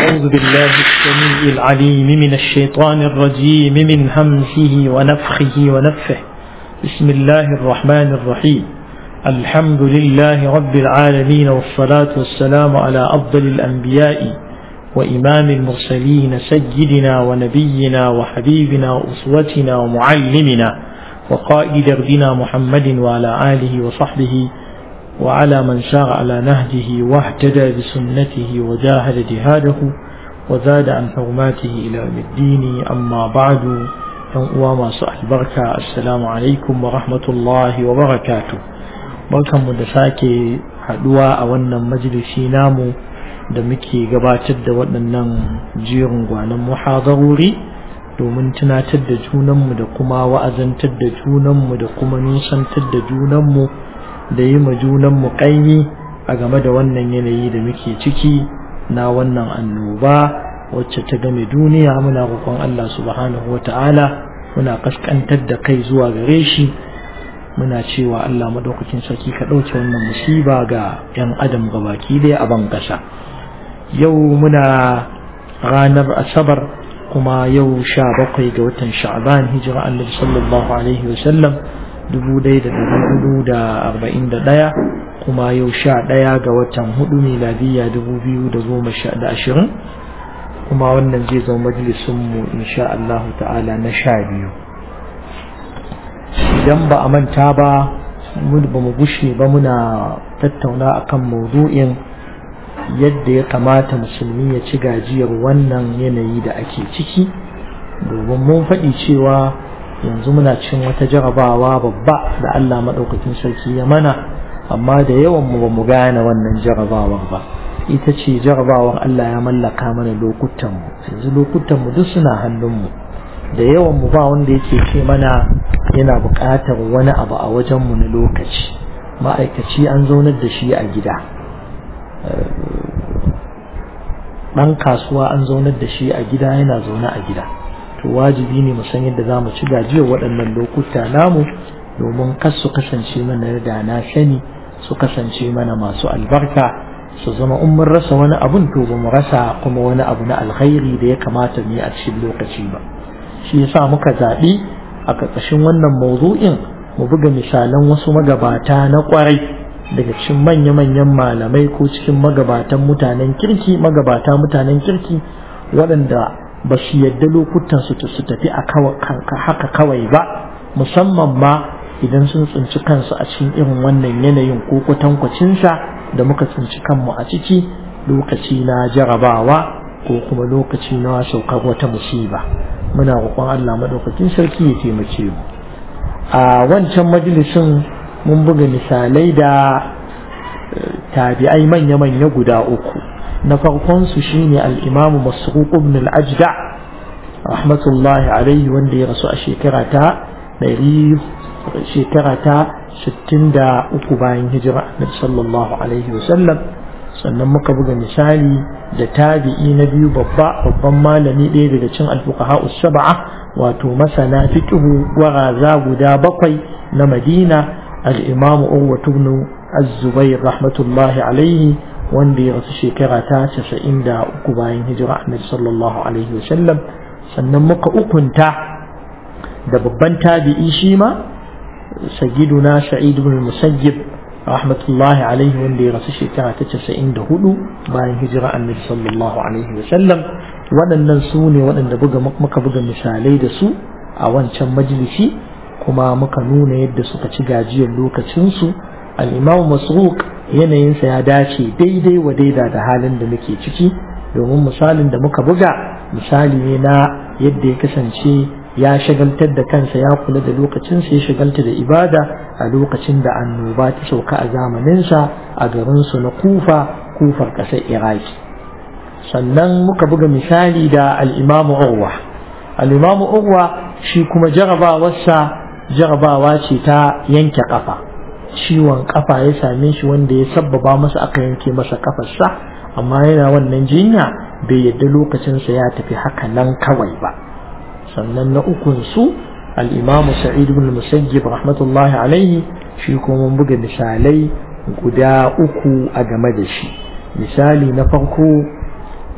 أعوذ بالله السميع العليم من الشيطان الرجيم من همزه ونفخه ونفه بسم الله الرحمن الرحيم الحمد لله رب العالمين والصلاة والسلام على أفضل الأنبياء وإمام المرسلين سيدنا ونبينا وحبيبنا وأسوتنا ومعلمنا وقائد دربنا محمد وعلى آله وصحبه وعلى من سار على نهجه واهتدى بسنته وجاهد جهاده وزاد عن حرماته إلى يوم الدين أما بعد وما سأل بركة السلام عليكم ورحمة الله وبركاته barkan mu da sake haduwa a wannan majalisi namu da muke gabatar da waɗannan jerin gwanon muhadarori domin tunatar da junanmu da kuma wa'azantar da junanmu da kuma nusantar da junanmu da yi ma junanmu ƙaimi a game da wannan yanayi da muke ciki na wannan annoba wacce ta game duniya muna roƙon Allah subhanahu wata'ala muna kaskantar da kai zuwa gare shi muna cewa Allah madaukakin sarki ka ɗauke wannan musiba ga 'yan adam gabaki ɗaya a ban ƙasa yau muna ranar asabar kuma yau sha bakwai ga watan sha'ban hijira annabi sallallahu alaihi wasallam dubu ɗaya da dubu hudu da arba'in da ɗaya kuma yau sha ɗaya ga watan hudu miladiyya dubu biyu da goma sha da ashirin kuma wannan zai zama majalisunmu insha Allah ta'ala na sha biyu idan ba a manta ba ba mu gushe ba muna tattauna akan maudu'in yadda ya kamata musulmi ya ci gajiyar wannan yanayi da ake ciki domin mun faɗi cewa yanzu muna cin wata jarabawa babba da Allah maɗaukakin sarki ya mana amma da yawan mu ba mu gane wannan jarabawar ba ita ce jarabawar Allah ya mallaka mana lokutan mu yanzu lokutan mu duk suna hannun mu da yawan mu ba wanda yake ce mana yana buƙatar wani abu a wajen mu na lokaci ma'aikaci an zaunar da shi a gida ɗan kasuwa an zaunar da shi a gida yana zaune a gida to wajibi ne mu san yadda za mu ci gajiyar waɗannan lokuta namu domin kas su kasance mana da na sani su kasance mana masu albarka su zama in mun rasa wani abun to ba mu rasa kuma wani abu na alkhairi da ya kamata mu yi a cikin lokaci ba shi yasa muka zaɓi a ƙarƙashin wannan mawdu'in mu buga misalan wasu magabata na ƙwarai daga cikin manya-manyan malamai ko cikin magabatan mutanen kirki magabata mutanen kirki waɗanda ba su yadda lokutan su su tafi a haka kawai ba musamman ma idan sun tsinci kansu a cikin irin wannan yanayin ko kwatankwacinsa da muka tsinci kanmu a ciki lokaci na jarabawa ko kuma lokaci na saukar wata musiba muna roƙon Allah madaukakin sarki ya taimake mu a wancan majalisin mun buga misalai da tabi'ai manya-manya guda uku na farkon su shine al-imamu masruq ibn al-ajda rahmatullahi alaihi wanda ya rasu a shekara ta ɗari shekara ta 63 bayan hijira na sallallahu alaihi wasallam sannan muka buga misali da tabi'i na biyu babba babban malami ɗaya daga cin alfuqaha sab'a wato masana fiqhu gwaraza guda bakwai na Madina al-Imam Urwa ibn Az-Zubair rahmatullahi alaihi wanda ya rasu shekara ta 93 bayan hijira Annabi sallallahu alaihi wasallam sannan muka ukunta da babban tabi'i shi ma sayyiduna Sa'id ibn Musayyib rahmatullahi alaihi wanda ya rasu shekara ta casa'in da hudu bayan hijira annabi sallallahu alaihi wa sallam waɗannan su ne waɗanda muka buga misalai da su a wancan majalisi kuma muka nuna yadda suka ci gajiyar lokacinsu al'imamu masruq yanayinsa ya dace daidai wa daida da halin da muke ciki domin misalin da muka buga misali ne na yadda ya kasance ya shagaltar da kansa ya kula da lokacinsa ya shagalta da ibada a lokacin da annoba ta sauka a zamaninsa a garinsu na kufa kufar ƙasar iraki sannan muka buga misali da al'imamu urwa al'imamu urwa shi kuma jarabawarsa jarabawa ce ta yanke ƙafa ciwon ƙafa ya same shi wanda ya sabbaba masa aka yanke masa ƙafarsa amma yana wannan jinya bai yadda lokacinsa ya tafi haka nan kawai ba sannan na ukun su al'imamu sa'id ibn musayyib rahmatullahi alaihi shi kuma mun buga misalai guda uku a game da shi misali na farko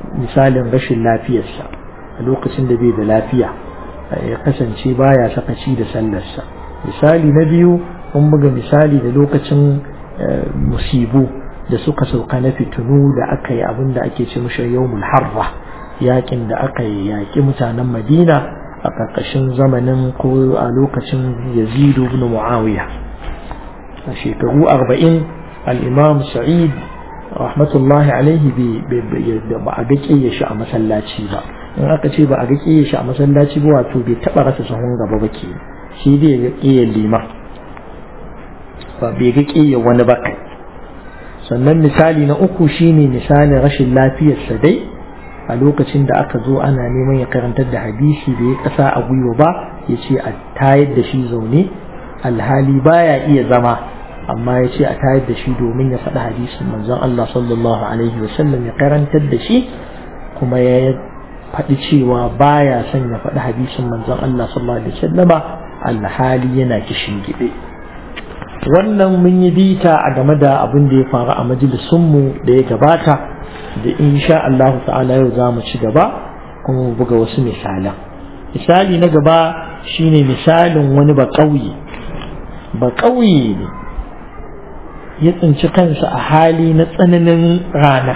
misalin rashin lafiyarsa a lokacin da bai da lafiya ya kasance baya sakaci da sallarsa misali na biyu mun buga misali da lokacin musibu da suka sauka na fitinu da aka yi abin da ake ce mashi yawmul harra yakin da aka yi yaƙi mutanen madina a ƙarƙashin zamanin ko a lokacin yazidu ibn muawiya a shekaru arba'in al'imam sa'id rahmatullahi alaihi ba a ga shi a masallaci ba in aka ce ba a ga shi a masallaci ba wato bai taɓa rasa sahun gaba ba ke shi dai ga ƙiyar liman ba bai ga ƙiyar wani ba kai sannan misali na uku shine misalin rashin lafiyarsa dai a lokacin da aka zo ana neman ya karantar da hadisi da ya kasa a gwiwa ba ya ce a tayar da shi zaune alhali baya iya zama amma ya ce a tayar da shi domin ya faɗi hadisin manzon Allah sallallahu alaihi wasallam ya karantar da shi kuma ya faɗi cewa baya son ya faɗi hadisin manzon Allah sallallahu alaihi wasallama alhali yana kishin gide wannan mun yi bita a game da abin da ya faru a majalisunmu da ya gabata da insha Allah ta'ala yau za mu ci gaba kuma mu buga wasu misalan misali na gaba shine misalin wani ba ƙauye ba ƙauye ne ya tsinci kansa a hali na tsananin rana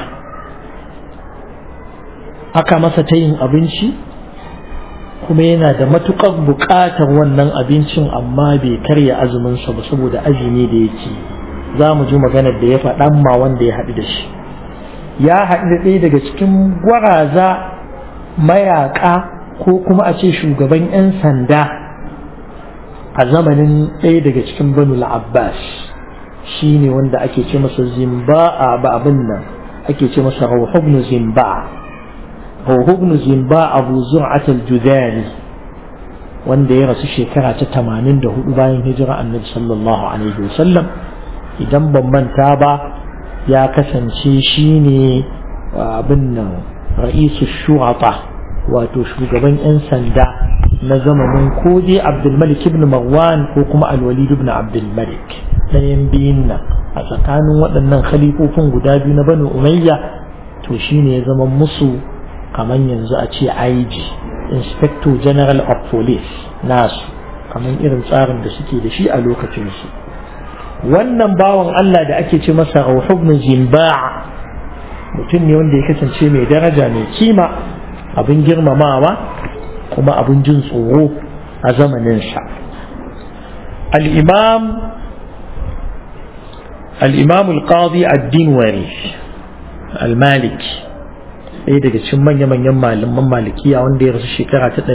aka masa ta yin abinci kuma yana da matuƙar buƙatar wannan abincin amma bai karya azuminsa ba saboda azumi da yake za mu ji maganar da ya faɗan ma wanda ya haɗu da shi ya haɗu da ɗaya daga cikin gwaraza mayaƙa ko kuma a ce shugaban 'yan sanda a zamanin ɗaya daga cikin banul abbas shi ne wanda ake ce masa zimba a ba abin nan ake ce masa rauhubnu zimba rauhubnu zimba abu zur'at al-judani wanda ya rasu shekara ta 84 bayan hijira annabi sallallahu alaihi wasallam idan ban manta ba ya kasance shi ne abin nan ra'isu shu'ata wato shugaban 'yan sanda na zamanin ko dai abdulmalik ibn marwan ko kuma alwalid ibn abdulmalik ɗayan biyun nan a tsakanin waɗannan khalifofin guda biyu na banu umayya to shine ya zama musu kamar yanzu a ce IG inspector general of police nasu kamar irin tsarin da suke da shi a lokacinsu wannan bawan Allah da ake ce masa Rauh ibn Zimba' mutum ne wanda ya kasance mai daraja mai kima abin girmamawa kuma abin jin tsoro a zamaninsa al-imam al-imam al-qadi ad-dinwari al-maliki ɗaya daga cikin manya-manyan malaman malikiya wanda ya rasu shekara ta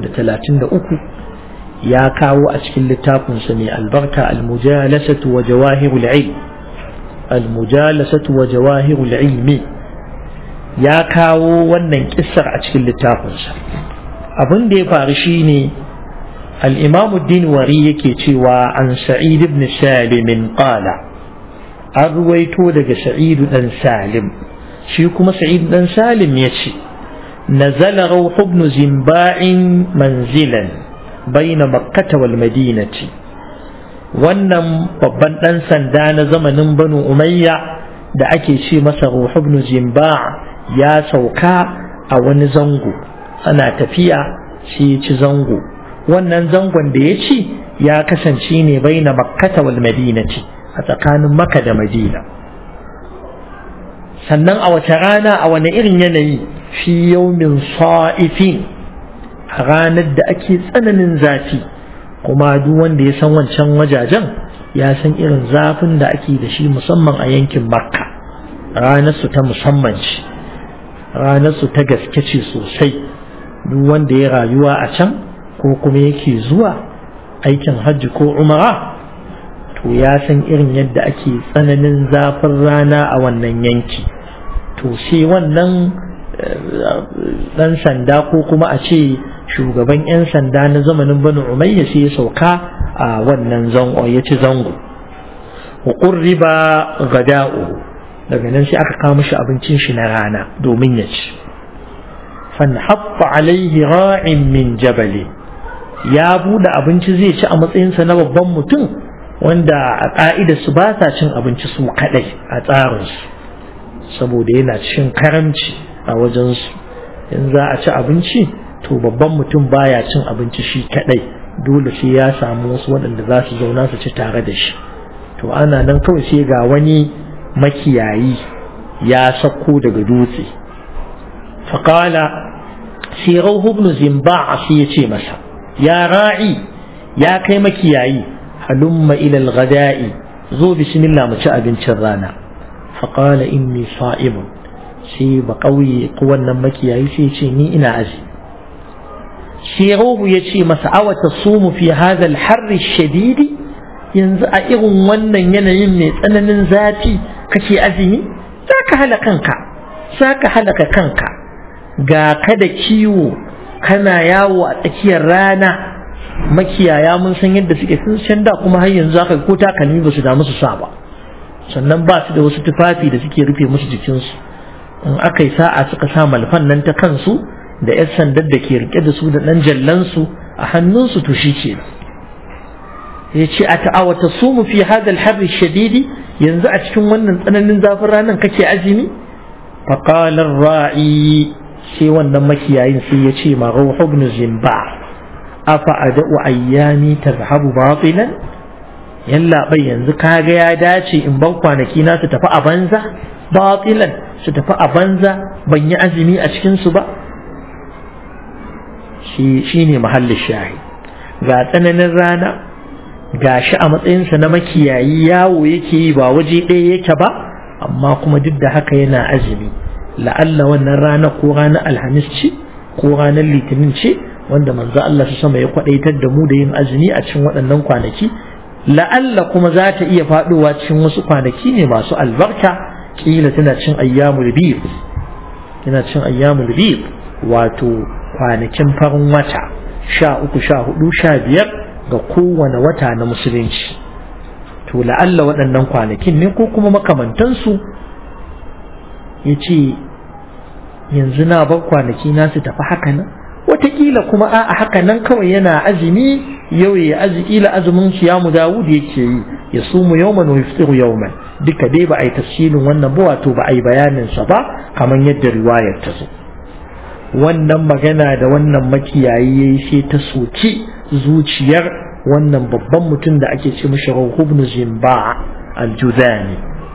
333 ya kawo a cikin littafinsa mai albarka al-mujalasatu wa jawahirul ilm al-mujalasatu wa jawahirul ilmi ya kawo wannan kissar a cikin littafinsa abin da ya faru shine al-imam ad-dinwari yake cewa an sa'id ibn salim qala an ruwaito daga sa'id dan salim shi kuma sa'id dan salim yace nazala rawh ibn zimba'in manzilan بين مكة والمدينة wannan babban ɗan sanda na zamanin banu umayya da ake ce masa ruhu ibn jimba ya sauka a wani zango ana tafiya shi ya ci zango wannan zangon da ya ci ya kasance ne bai na makkata wal madinati a tsakanin maka da madina sannan a wace rana a wani irin yanayi fi yaumin sa'ifin a ranar da ake tsananin zafi kuma duk wanda ya san wancan wajajen ya san irin zafin da ake da shi musamman a yankin makka ranarsu ta musamman ce ranarsu ta gaske ce sosai duk wanda ya rayuwa a can ko kuma yake zuwa aikin hajji ko umara to ya san irin yadda ake tsananin zafin rana a wannan yanki to sai wannan dan sanda ko kuma a ce shugaban 'yan sanda na zamanin banu umayya sai ya sauka a wannan zango ya ci zango riba gada'u daga nan sai aka kawo mishi abincin shi na rana domin ya ci fanhatta alaihi ra'in min jabali ya bude abinci zai ci a matsayinsa na babban mutum wanda a ƙa'ida su ba sa cin abinci su kaɗai a tsarinsu saboda yana cikin karamci a wajensu in za a ci abinci to babban mutum baya cin abinci shi kadai dole sai ya samu wasu waɗanda za su zauna su ci tare da shi to ana nan kawai sai ga wani makiyayi ya sauko daga dutse faƙala sai rauhu ibn zimba sai ya ce masa ya ra'i ya kai makiyayi halumma ila al-ghada'i zo bismillah mu ci abincin rana faƙala inni sa'imun sai ba ƙauye ko wannan makiyayi sai ce ni ina aji sai ruhu ya ce masa awa ta sumu fi hadal harri shadidi yanzu a irin wannan yanayin mai tsananin zafi kake azumi za ka hala kanka za ka halaka kanka ga ka da kiwo kana yawo a tsakiyar rana makiyaya mun san yadda suke sun can da kuma har yanzu aka ko takalmi ba su damu su sa ba sannan ba su da wasu tufafi da suke rufe musu jikinsu in aka yi sa'a suka sa malfan nan ta kansu da 'yan sandar da ke rike da su da ɗan jallansu a hannunsu to shi ke ya ce a ta'awata su mu fi hadal harri shadidi yanzu a cikin wannan tsananin zafin ranar kake azumi faƙalar ra'i sai wannan makiyayin sai ya ce ma rauhu ibn zimba afa ada'u ayyami tazhabu batilan yalla bai yanzu kaga ya dace in ban kwanaki na su tafi a banza batilan su tafi a banza ban yi azumi a cikin su ba shi ne mahallin shahi ga tsananin rana ga shi a matsayinsa na makiyayi yawo yake yi ba waje ɗaya yake ba amma kuma duk da haka yana azumi la'alla wannan rana ko ranar alhamis ce ko ranar litinin ce wanda manzo Allah su sama ya kwadaitar da mu da yin azumi a cikin waɗannan kwanaki la'alla kuma za ta iya faɗowa cikin wasu kwanaki ne masu albarka kila tana cin ayyamul bid tana cin ayyamul bid wato kwanakin farin wata sha uku sha hudu sha biyar ga kowane wata na musulunci to la'alla waɗannan kwanakin ne ko kuma makamantansu ya ce yanzu na bar kwanaki na su tafi haka nan wataƙila kuma a haka nan kawai yana azumi yau ya azi ila azumin siyamu dawud yake yi ya sumu yawman wa yaftiru yawman duka dai ba a yi tafsirin wannan ba wato ba a yi bayanin sa ba kamar yadda riwayar ta zo wannan magana da wannan makiyayi yayi sai ta soki zuciyar wannan babban mutum da ake ce mishi ibn Zimba al-Juzani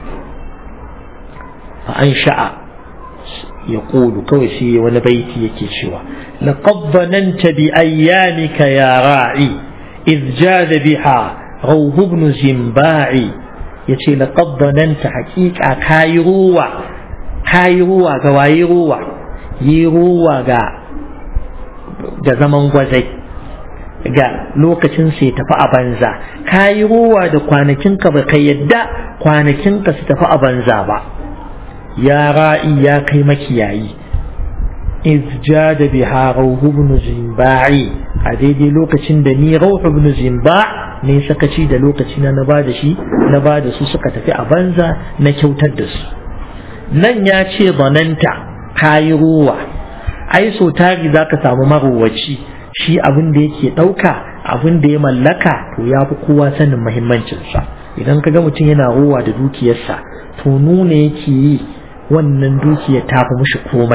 an sha'a ya ƙulu kawai sai wani baiti yake cewa laqad dhananta bi ayyamika ya ra'i idh jada biha rawh ibn Zimba'i yace laqad dhananta haqiqa kayi ruwa kayi ruwa ga wayi ruwa yi ruwa ga da zaman gwazai ga lokacin sai tafi a banza ka yi ruwa da kwanakinka ba ka yadda kwanakinka su tafi a banza ba ya ra'i ya kai makiyayi iz da biha rauhu ibn zimba'i a daidai lokacin da ni rauhu ibn zimba ne sakaci da lokaci na na bada shi na bada su suka tafi a banza na kyautar da su nan ya ce zananta kayi ruwa ai so tari za ka samu marowaci shi abin da yake ɗauka abin da ya mallaka to ya fi kowa sanin mahimmancinsa idan ka ga mutum yana ruwa da dukiyarsa to nuna yake yi wannan dukiyar ta fi mushi komai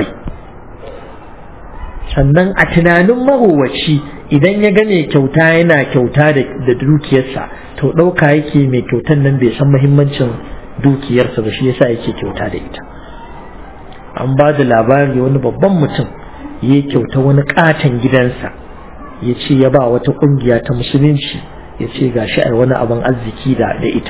sannan a tunanin marowaci idan ya ga mai kyauta yana kyauta da dukiyarsa to ɗauka yake mai kyautan nan bai san mahimmancin dukiyarsa ba shi yasa yake kyauta da ita an ba da labari wani babban mutum ya kyauta wani katon gidansa ya ce ya ba wata kungiya ta musulunci ya ce ga shi a wani abin arziki da ita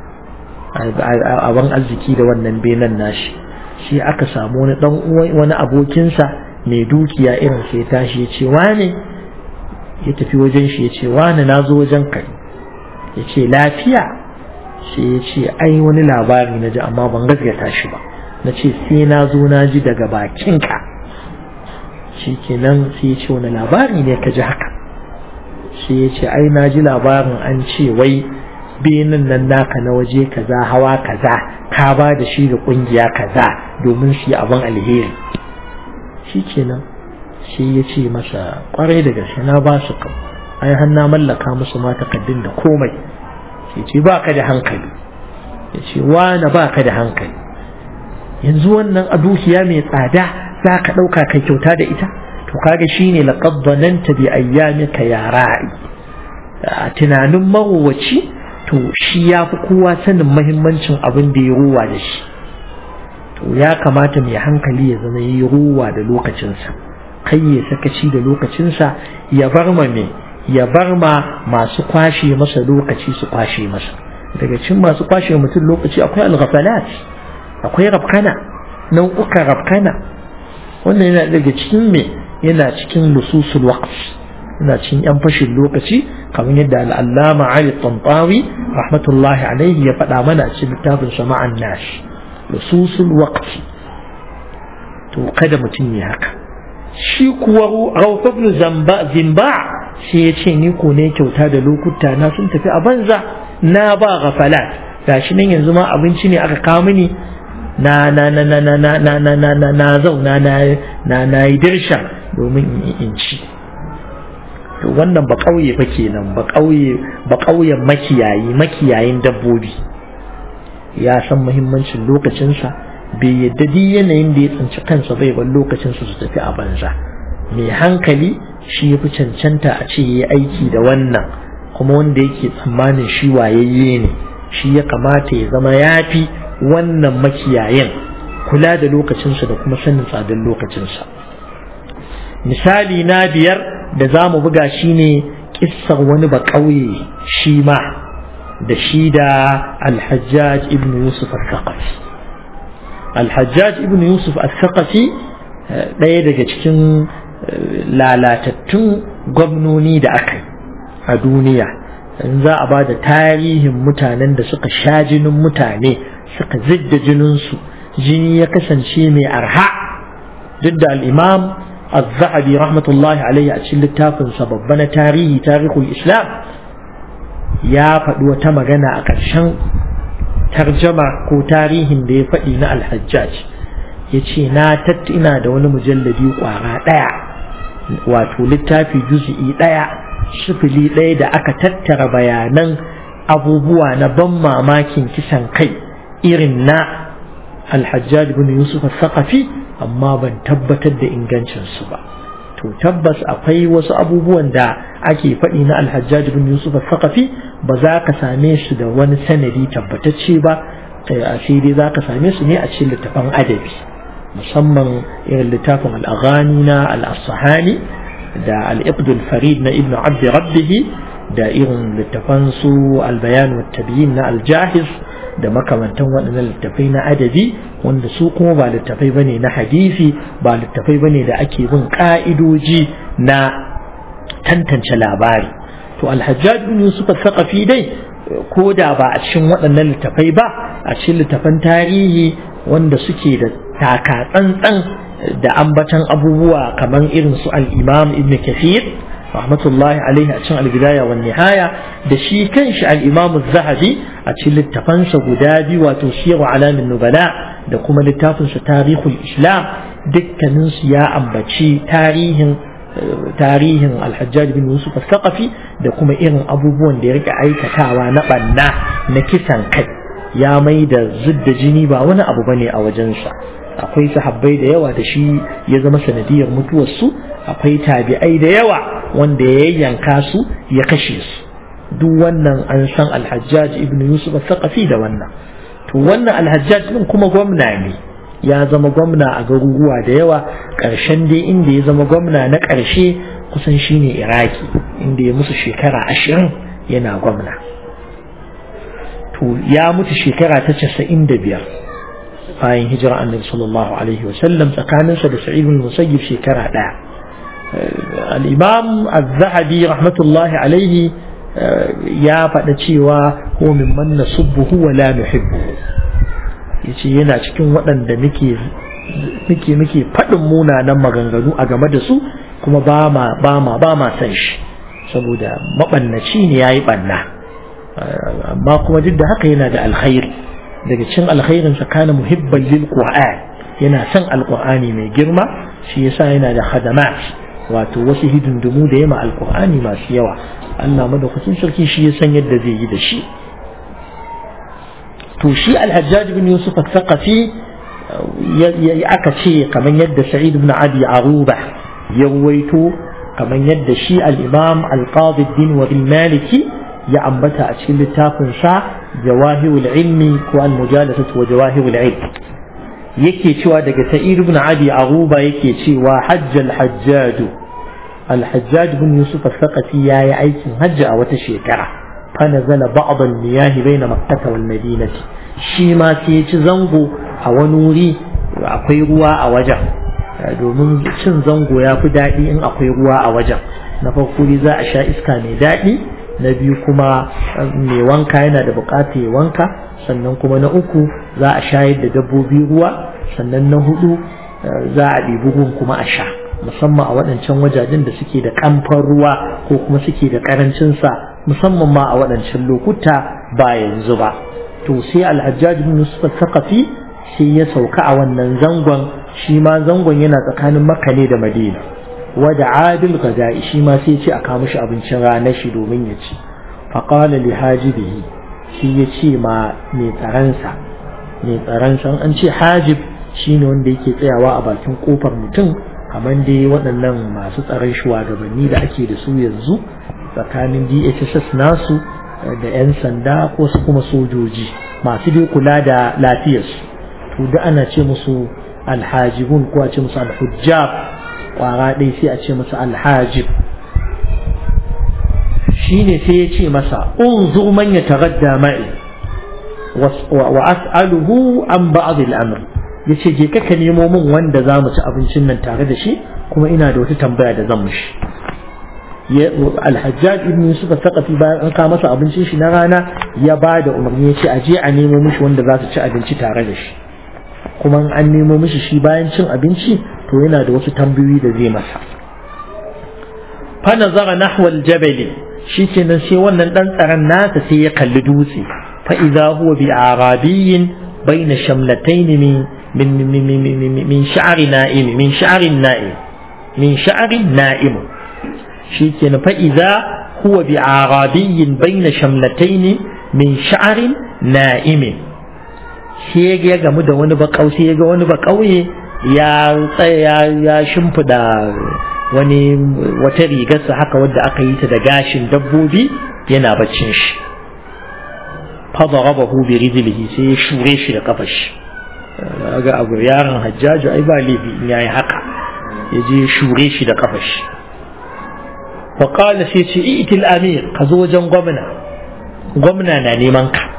abin arziki da wannan benan nashi shi aka samu wani dan wani abokinsa mai dukiya irin sai tashi ya ce wane ya tafi wajen shi ya ce wane na zo wajen kai ya ce lafiya sai ya ce ai wani labari na ji amma ban gaskata shi ba na ce sai na zo na ji daga bakinka shi kenan sai ya ce wani labari ne ka ji haka sai ya ce ai na ji labarin an ce wai benin nan naka na waje kaza hawa kaza ka ba da shi da kungiya kaza domin su yi abin alheri shi kenan sai ya ce masa kwarai da gaske na ba su kam ai har na mallaka musu ma takaddun da komai sai ce ba ka da hankali ya ce wane ba ka da hankali yanzu wannan a dukiya mai tsada za ka ɗauka kai kyauta da ita to kaga shine laqad dhananta bi ayyamika ya ra'i a tunanin marowaci to shi ya fi kowa sanin mahimmancin abin da ya ruwa da shi to ya kamata mai hankali ya zama yi ruwa da lokacinsa kai ya sakaci da lokacinsa ya bar ma me ya bar ma masu kwashe masa lokaci su kwashe masa daga cikin masu kwashe mutum lokaci akwai al-ghafalat akwai rabkana nau'ukan rabkana wannan yana daga cikin me yana cikin lususul waqt yana cikin yan fashin lokaci kamar yadda al'allama Ali Tantawi rahmatullahi alaihi ya faɗa mana a cikin littafin sama'an nash lususul waqti to kada mutum ya haka shi kuwa Rauf ibn Zamba Zimba sai ya ce ni ko ne kyauta da lokuta na sun tafi a banza na ba ghafalat gashi nan yanzu ma abinci ne aka kawo mini na na na na na na na na na na na zauna na na na yi dirsha domin in ci to wannan ba ƙauye fa kenan ba ƙauye ba ƙauyen makiyayi makiyayin dabbobi ya san muhimmancin lokacinsa bai yadda duk yanayin da ya tsinci kansa bai bar lokacinsa su tafi a banza mai hankali shi ya fi cancanta a ce ya aiki da wannan kuma wanda yake tsammanin shi wayayye ne shi ya kamata ya zama ya fi wannan makiyayin kula da lokacinsa da kuma sanin tsadar lokacinsa misali na biyar da za mu buga shi ne kissar wani ba ƙauye shi ma da shi da alhajjaj ibn yusuf al-thaqafi alhajjaj ibn yusuf al-thaqafi ɗaya daga cikin lalatattun gwamnoni da aka yi a duniya in za a ba da tarihin mutanen da suka sha jinin mutane suka zidda jininsu jini ya kasance mai arha duk da al'imam الذهبي رحمة الله عليه أتشل التافن سببنا تاريخ تاريخ الإسلام يا فدوة تمغنا أكرشان ترجمة كو تاريخ دي فإنا الحجاج yace na tattina da wani mujalladi kwara ɗaya wato littafi juz'i ɗaya sifili ɗaya da aka tattara bayanan abubuwa na ban mamakin kisan kai irin na alhajjaj bin yusuf al-thaqafi amma ban tabbatar da ingancinsu ba to tabbas akwai wasu abubuwan da ake faɗi na alhajjaj bin yusuf al-thaqafi ba za ka same su da wani sanadi tabbatacce ba a sai dai za ka same su ne a cikin littafin adabi musamman irin littafin al-aghani na al-asahani da al-iqdul farid na ibnu abd rabbihi da irin littafan su al-bayan wa tabyin na al-jahiz da makamantan waɗannan littafai na adabi wanda su kuma ba littafai bane na hadisi ba littafai bane da ake bin ka'idoji na tantance labari to alhajjaj bin yusuf al-thaqafi dai ko da ba a cikin waɗannan littafai ba a cikin littafan tarihi wanda suke da taka tsantsan da ambatan abubuwa kamar irin su al-imam ibn kathir rahmatullahi alaihi a cikin al-bidaya wa nihaya da shi kanshi al-imam az-zahabi a cikin littafansa guda biyu wato siyaru alamin nubala da kuma littafinsa tarihul islam dukkaninsu ya ambaci tarihin tarihin alhajjaj bin yusuf al-thaqafi da kuma irin abubuwan da ya rika aikatawa na banna na kisan kai ya mai da zudda jini ba wani abu bane a wajensa akwai sahabbai da yawa da shi ya zama sanadiyar mutuwarsu akwai tabi'ai da yawa wanda ya yanka su ya kashe su duk wannan an san alhajjaj ibn yusuf al-thaqafi da wannan to wannan alhajjaj din kuma gwamna ne ya zama gwamna a garuruwa da yawa ƙarshen dai inda ya zama gwamna na ƙarshe kusan shine iraki inda ya musu shekara ashirin yana gwamna to ya mutu shekara ta casa'in da biyar bayan hijira annabi sallallahu alaihi wasallam tsakaninsa da sa'id bin musayyib shekara ɗaya al-imam az-zahabi rahmatullahi alaihi ya faɗa cewa ko min man nasubbuhu wa la nuhibbu yace yana cikin waɗanda muke muke muke faɗin munanan maganganu a game da su kuma ba ma ba ma ba ma san shi saboda mabannaci ne yayi banna amma kuma duk da haka yana da alkhairi daga cikin alkhairin sa kana muhibban lil qur'an yana son alqur'ani mai girma shi yasa yana da khadamat wato wasu hidindimu da yama alqur'ani masu yawa Allah madaukakin sarki shi ya san yadda zai yi da shi to shi alhajjaj bin yusuf al-thaqafi aka ce kamar yadda sa'id ibn abi aruba ya ruwaito kamar yadda shi al-imam al-qadi din wa maliki ya ambata a cikin littafin sa jawahirul ilmi ko al-mujalasatu wa jawahirul ilm yake cewa daga sa'id ibn abi aruba yake cewa hajjal hajjaju al-hajjaj ibn yusuf al-thaqafi yayi aikin hajji a wata shekara fa nazala ba'd al-miyah bayna makkah wal madinah shi ma sai ya ci zango a wani wuri akwai ruwa a wajen domin cin zango ya fi daɗi in akwai ruwa a wajen na farko za a sha iska mai daɗi na biyu kuma mai wanka yana da buƙatar ya wanka sannan kuma na uku za a shayar da dabbobi ruwa sannan na hudu za a ɗibi ruwan kuma a sha musamman a waɗancan wajajen da suke da ƙamfan ruwa ko kuma suke da ƙarancinsa musamman ma a waɗancan lokuta ba yanzu ba to sai alhajjaj bin yusuf saqafi sai ya sauka a wannan zangon shi ma zangon yana tsakanin makka ne da madina wada adil gada'i shi ma sai ce a kawo mishi abincin ranar shi domin ya ci faqala li hajibihi shi ya ce ma mai tsaransa mai tsaransa an ce hajib shine wanda yake tsayawa a bakin kofar mutum kamar dai waɗannan masu tsaron shugabanni da ake da su yanzu tsakanin DHSS nasu da 'yan sanda ko su kuma sojoji masu dai kula da lafiyarsu to da ana ce musu alhajibun ko a ce musu alhujjab kwara ɗaya sai a ce musu alhajib shine sai ya ce masa unzur man ya tagadda ma'i wa as'aluhu an ba'd al-amr yace je ka nemo min wanda za mu ci abincin nan tare da shi kuma ina da wata tambaya da zan mishi alhajjaj ibn yusuf saqafi bayan an kawo masa abincin shi na rana ya ba da umarni ya ce a je a nemo mishi wanda za su ci abinci tare da shi kuma an nemo mishi shi bayan cin abinci to yana da wasu tambayoyi da zai masa fa nazara nahwa aljabali shikenan sai wannan dan tsaron nasa sai ya kalli dutse fa idza huwa bi arabiyyin bayna shamlatayn min min min min sha'ri na'im min sha'ri na'im min sha'ri na'im shikenan fa idza huwa bi arabiyyin bayna shamlatayn min sha'ri na'im sai ya gamu da wani bakau sai ya ga wani bakauye ya tsaya ya shimfida wani wata rigarsa haka wadda aka yi ta da gashin dabbobi yana baccin shi fadarabahu bi rijlihi sai ya shure shi da kafar shi ga abu yaron hajjaju ai ba laifi in yayi haka ya je shure shi da kafar shi fa qala sai ce itil amir ka zo wajen gwamna gwamna na neman ka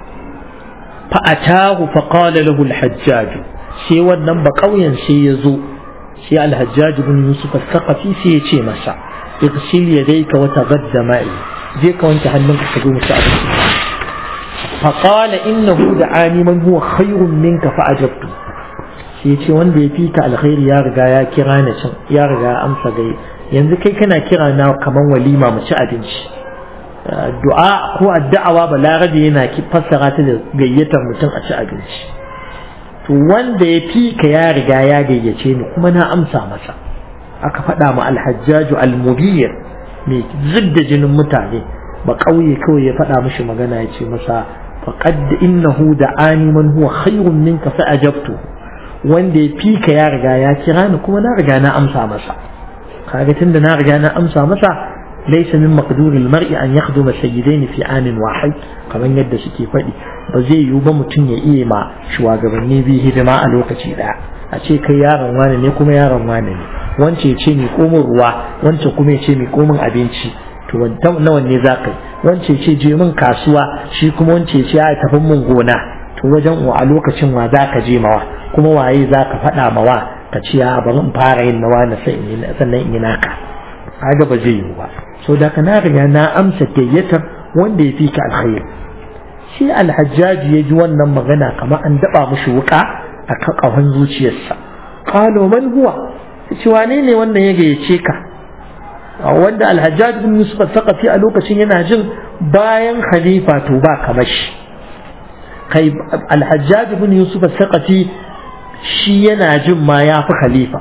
fa atahu fa qala lahu al-hajjaj sai wannan ba kauyen sai ya zo sai al-hajjaj ibn yusuf al-thaqafi sai ya ce masa igsil yadayka wa taghadda ma'i je ka wanke hannunka ka zo mu ci abinci فقال إنه دعاني من هو خير منك فأجبت sai ce wanda ya fi ka alkhairi ya riga ya kira ni can ya riga ya amsa gai yanzu kai kana kira na kaman walima mu ci abinci du'a ko addu'awa balarabe yana fassara ta da gayyatar mutum a ci abinci to wanda ya fi ka ya riga ya gayyace ni kuma na amsa masa aka faɗa ma alhajjaju almubiyir mai zidda jinin mutane ba ƙauye kawai ya faɗa mishi magana ya ce masa faqad innahu da'ani man huwa khayrun minka fa ajabtu wanda ya fika ya riga ya kira ni kuma na riga na amsa masa kaga tunda na riga na amsa masa laysa min maqduri al-mar'i an yakhduma sayyidaini fi anin wahid kaman yadda suke faɗi ba zai yiwu ba mutum ya iya ma shugabanni bi hidima a lokaci daya a ce kai yaron wane ne kuma yaron wane ne wance ya ce mi komin ruwa wance kuma ya ce mi komin abinci to nawa ne za ka yi wance ce je min kasuwa shi kuma wance ce ya tafi min gona to wajen wa a lokacin wa za ka je mawa kuma waye za ka faɗa mawa ka ce ya bari in fara yin nawa na sannan in yi naka kaga ba zai yiwu ba so da ka na riga na amsa gayyatar wanda ya fi ka alkhairi shi alhajjaji ya ji wannan magana kamar an daba mushi wuka a kan ƙahon zuciyarsa qalo man huwa ce wane ne wannan ya gayyace ka wanda alhajjaj bin yusuf al-thaqafi a lokacin yana jin bayan khalifa to ba kamar shi kai alhajjaj bin yusuf al-thaqafi shi yana jin ma ya fi khalifa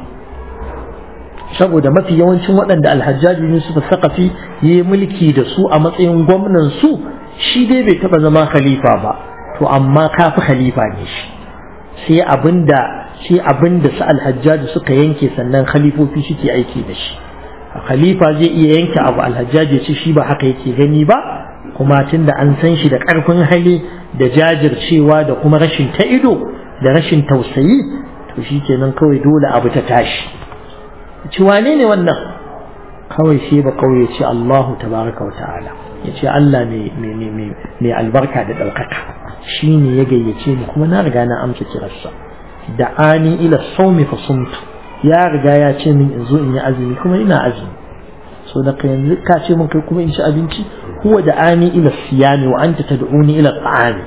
saboda mafi yawancin waɗanda alhajjaj bin yusuf al-thaqafi ya yi mulki da su a matsayin gwamnan su shi dai bai taɓa zama khalifa ba to amma ka fi khalifa ne shi sai abinda sai abinda su alhajjaji suka yanke sannan khalifofi suke aiki da shi khalifa zai iya yanke abu alhajjaji ya ce shi ba haka yake gani ba kuma tunda an san shi da ƙarfin hali da jajircewa da kuma rashin ta ido da rashin tausayi to shi kenan kawai dole abu ta tashi ci wane ne wannan kawai sai ba kawai ya ce Allahu tabaraka wa ta'ala ya ce Allah mai albarka da ɗaukaka shi ne ya gayyace ni kuma na riga na amsa kirarsa da ani ila saumi fa sumtu ya riga ya ce min in zo in yi azumi kuma ina azumi so da ka yanzu ka ce min kai kuma in ci abinci huwa da ani ila siyami wa anta tad'uni ila ta'ami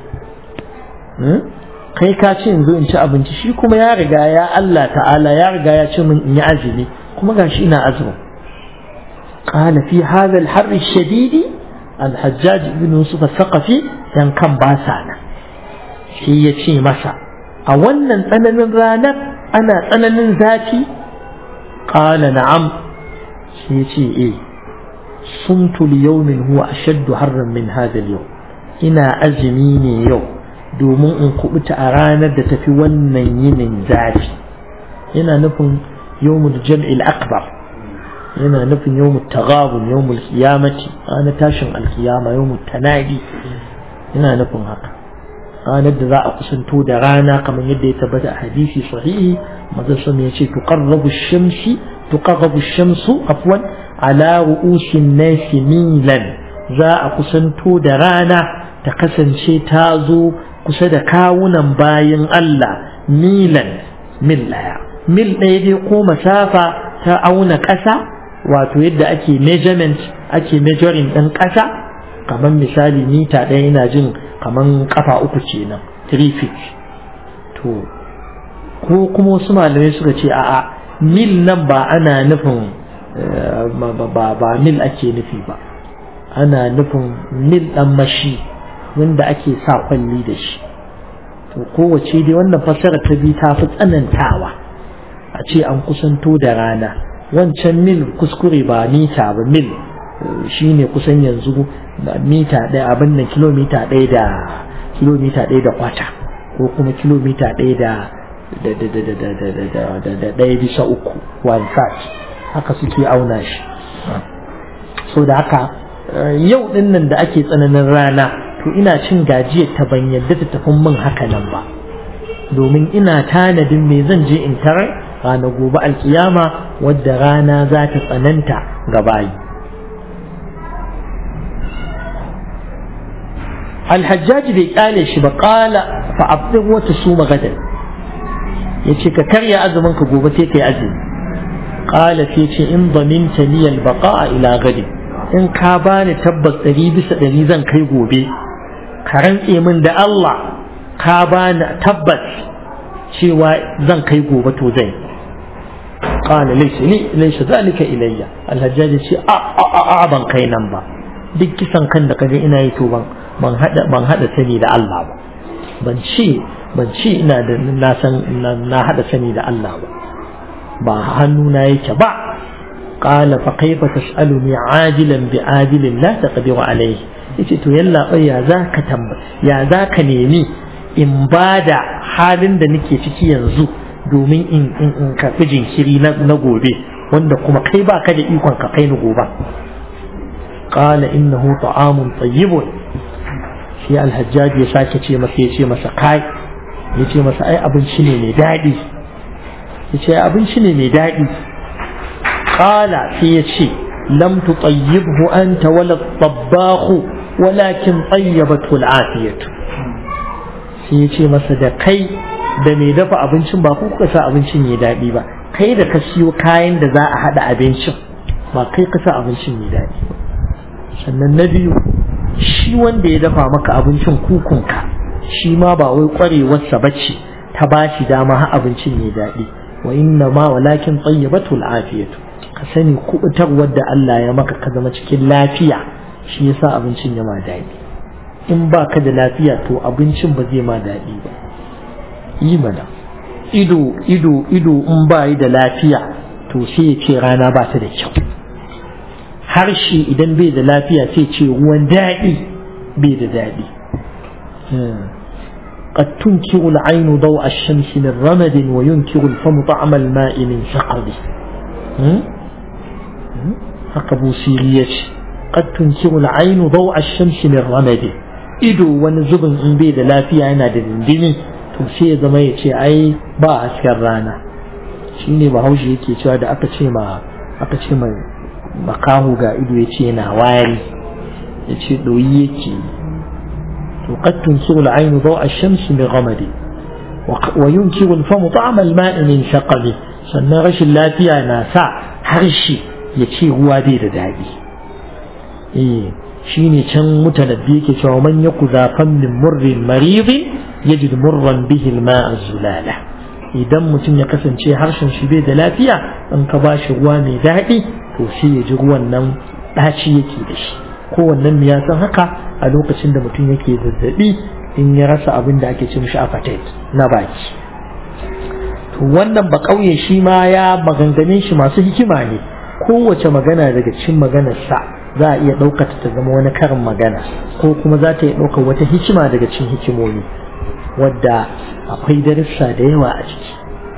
kai ka ce in zo in ci abinci shi kuma ya riga ya Allah ta'ala ya riga ya ce min in yi azumi kuma gashi ina azumi قال في هذا الحر الشديد الحجاج بن يوسف الثقفي كان كان باسانا shi ya ce masa a wannan tsananin ranar ana tsananin zafi ƙala na'am shi ya ce eh sumtu liyaumin huwa ashaddu harran min hadha al ina azumi ne yau domin in kubuta a ranar da tafi wannan yinin zafi yana nufin yawmul jam'il akbar yana nufin yawmul taghabun yawmul qiyamati ranar tashin alkiyama yawmul tanadi yana nufin haka ranar da za a kusanto da rana kamar yadda ya tabbata a hadisi sahihi manzon sun ya ce tuqarrabu shamsi tuqarrabu shamsu afwan ala ru'usin nasi milan za a kusanto da rana ta kasance ta zo kusa da kawunan bayin Allah milan mil daya mil ɗaya dai ko masafa ta auna ƙasa wato yadda ake measurement ake measuring ɗin ƙasa kamar misali mita ɗaya ina jin kamar kafa uku kenan 3 feet to ko kuma wasu malamai suka ce a'a mil nan ba ana nufin ba mil ake nufi ba ana nufin mil ɗan mashi wanda ake sa kwalli da shi to kowace dai wannan fassara ta bi ta fi tsanantawa a ce an kusanto da rana wancan mil kuskure ba mita ba mil shine kusan yanzu mita ɗaya abin nan kilomita ɗaya da kilomita ɗaya da kwata ko kuma kilomita ɗaya da da ɗaya bisa uku one third haka suke auna shi so da haka yau ɗin nan da ake tsananin rana to ina cin gajiyar ta ban yadda ta tafi min haka nan ba domin ina tanadin me zan je in tarar rana gobe alkiyama wadda rana za ta tsananta ga bayi alhajjaji bai kyale shi ba kala fa abdin wata su magadan ya ce ka karya azumin ka gobe sai ka yi azumi kala sai ce in zaminta niyal baqa'a ila gadi in ka bani tabbas ɗari bisa ɗari zan kai gobe ka rantse min da Allah ka bani tabbas cewa zan kai gobe to zai qala laysa li laysa zalika ilayya alhajjaj ce a a a ban kai nan ba duk kisan kan da kaje ina yi to ban ban hada ban hada sani da Allah ba ban ce ban ce ina da na san na hada sani da Allah ba ba hannuna yake ba qala fa kaifa tas'aluni ajilan bi ajilin la taqdiru alayhi yace to yalla ya zaka tamba ya zaka nemi in bada halin da nake ciki yanzu domin in in in karɓi jinkiri na gobe wanda kuma kai ba ka da ikon ka kai ni gobe qala innahu ta'amun tayyibun shi alhajjaj ya sake ce masa ya ce masa kai ya ce masa ai abinci ne mai daɗi ya ce abinci ne mai daɗi qala sai ya ce lam tutayyibhu anta wala tabbakhu walakin tayyabathu al'afiyatu sai ya ce masa da kai da mai dafa abincin ba ku kuka sa abincin ya daɗi ba kai da ka siyo kayan da za a haɗa abincin ba kai ka sa abincin ya daɗi ba sannan na biyu shi wanda ya dafa maka abincin kukunka shi ma ba wai ƙwarewarsa ba ce ta ba shi dama har abincin ya daɗi wa inna ma walakin tsayyabatu al'afiyatu ka sani kubutarwar da Allah ya maka ka zama cikin lafiya shi yasa abincin ya ma daɗi in ba ka da lafiya to abincin ba zai ma daɗi ba yi mana ido ido ido in ba yi da lafiya to sai ya ce rana ba ta da kyau harshe idan bai da lafiya sai ce ruwan daɗi bai da daɗi قد تنكر العين ضوء الشمس من رمد وينكر الفم طعم الماء من سقب هكذا سيرية قد تنكر العين ضوء الشمس من رمد ido wani zubin in bai da lafiya yana da dindini to sai ya zama ya ce ai ba hasken rana shine bahaushe yake cewa da aka ce ma aka ce mai makahu ga ido ya ce yana wari ya ce ɗoyi yake to qad tunkiru al-aynu daw ash-shams min ghamadi wa yunkiru al-famu ta'am al-ma'i min shaqabi sannan rashin lafiya na sa harshe ya ce ruwa bai da daɗi eh shine can mutanabbi yake cewa man yaku zafan min murrin maridin yajid murran bihi al-ma'a zulala idan mutum ya kasance harshen shi bai da lafiya in ka ba shi ruwa mai daɗi to sai ya ji ruwan nan ɗaci yake da shi kowannen ya san haka a lokacin da mutum yake zazzaɓi in ya rasa abin da ake ce mishi appetite na baki to wannan ba ƙauye shi ma ya maganganun shi masu hikima ne kowace magana daga cikin maganarsa za a iya ɗaukata ta zama wani karin magana ko kuma za ta iya ɗaukar wata hikima daga cikin hikimomi wadda akwai darussa da yawa a ciki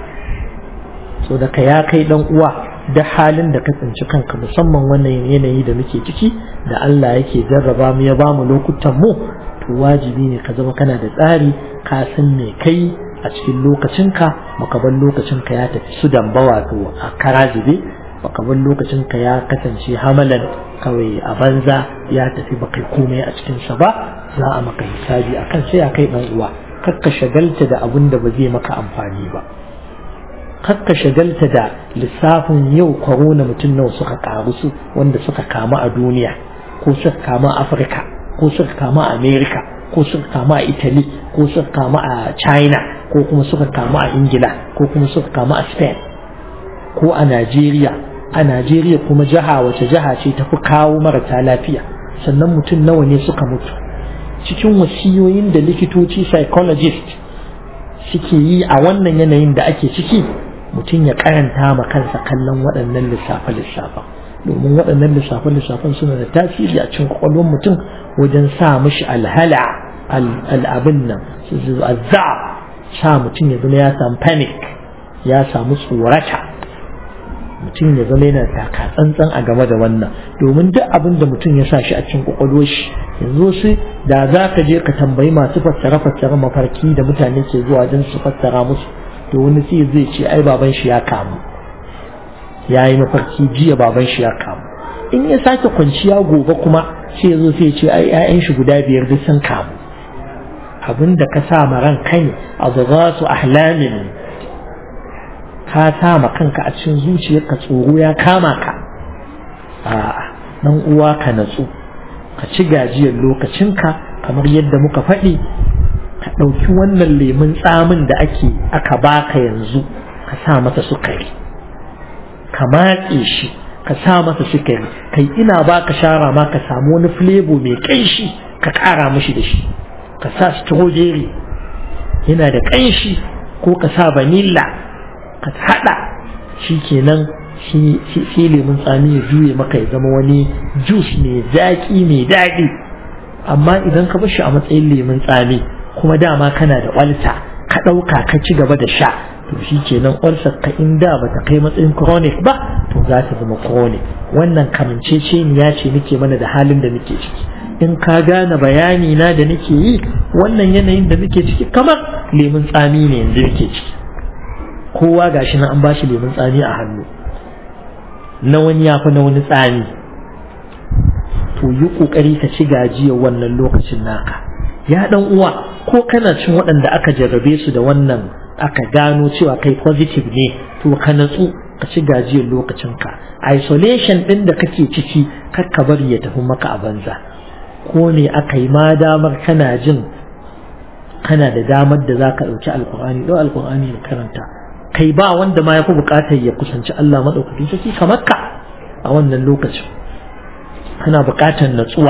so da ka ya kai dan uwa da halin da ka tsinci kanka musamman wannan yanayi da muke ciki da Allah yake jarraba mu ya bamu lokutan mu to wajibi ne ka zama kana da tsari ka san me kai a cikin lokacinka baka bar lokacinka ya tafi su damba wato a karazibe baka bar lokacinka ya kasance hamalan kawai a banza ya tafi baka komai a cikinsa ba za a maka hisabi akan sai ya kai dan uwa kakka shagalta da abin da ba zai maka amfani ba kakka shagalta da lissafin yau corona mutum nawa suka karu su wanda suka kama a duniya ko suka kama a afirka ko suka kama a america ko suka kama a italy ko suka kama a china ko kuma suka kama a ingila ko kuma suka kama a spain ko a najeriya a najeriya kuma jiha wace jiha ce tafi kawo marasa lafiya sannan mutum nawa ne suka mutu cikin wasiyoyin da likitoci psychologist suke yi a wannan yanayin da ake ciki mutum ya karanta ma kansa kallon waɗannan lissafe-lissafen domin waɗannan lissafe-lissafen suna da tasiri a cikin kwakwalwar mutum wajen sa mishi alhala al'abin nan azza sa mutum ya zama ya samu panic ya samu tsorata mutum ya zama yana taka tsantsan a game da wannan domin duk abin da mutum ya sa shi a cikin kwakwalwar shi yanzu sai da za ka je ka tambayi masu fassara fassara mafarki da mutane ke zuwa don su fassara musu to wani sai zai ce ai baban shi ya kamu ya yi mafarki jiya baban shi ya kamu in ya sake kwanciya gobe kuma sai zo sai ce ai 'ya'yan shi guda biyar duk sun kamu abin da ka sa ma ran kai a su ahlamin ka sa ma kanka a cikin zuciyarka tsoro ya kama ka a'a dan uwa ka natsu ka ci gajiyar lokacinka kamar yadda muka faɗi ka ɗauki wannan lemun tsamin da ake aka baka yanzu ka sa masa sukari ka matse shi ka sa masa sukari kai ina baka shara ma ka samu wani flavor mai ƙanshi ka ƙara mishi da shi ka sa strawberry yana da ƙanshi ko ka sa vanilla ka haɗa shi kenan shi lemun tsami ya juye maka ya zama wani jus mai zaƙi mai daɗi amma idan ka bar shi a matsayin lemun tsami kuma dama kana da ƙwalta ka ɗauka ka ci gaba da sha to shi kenan ƙwalsar ka in da ba ta kai matsayin chronic ba to za ta zama chronic wannan kamanceceniya ce nake mana da halin da muke ciki in ka gane bayani na da nake yi wannan yanayin da muke ciki kamar lemun tsami ne yanzu muke ciki kowa gashi na an bashi lemun tsami a hannu na wani ya fi na wani tsami to yi kokari ka ci gajiyar wannan lokacin naka ya dan uwa ko kana cin waɗanda aka jarrabe su da wannan aka gano cewa kai positive ne to ka natsu ka ci gajiyar lokacinka isolation ɗin da kake ciki kar ka bari ya tafi maka a banza ko ne aka yi ma damar kana jin kana da damar da za ka ɗauki alkur'ani ɗau alkur'ani da karanta kai ba wanda ma ya fi buƙatar ya kusanci Allah maɗaukakin sarki kamar ka a wannan lokacin kana buƙatar natsuwa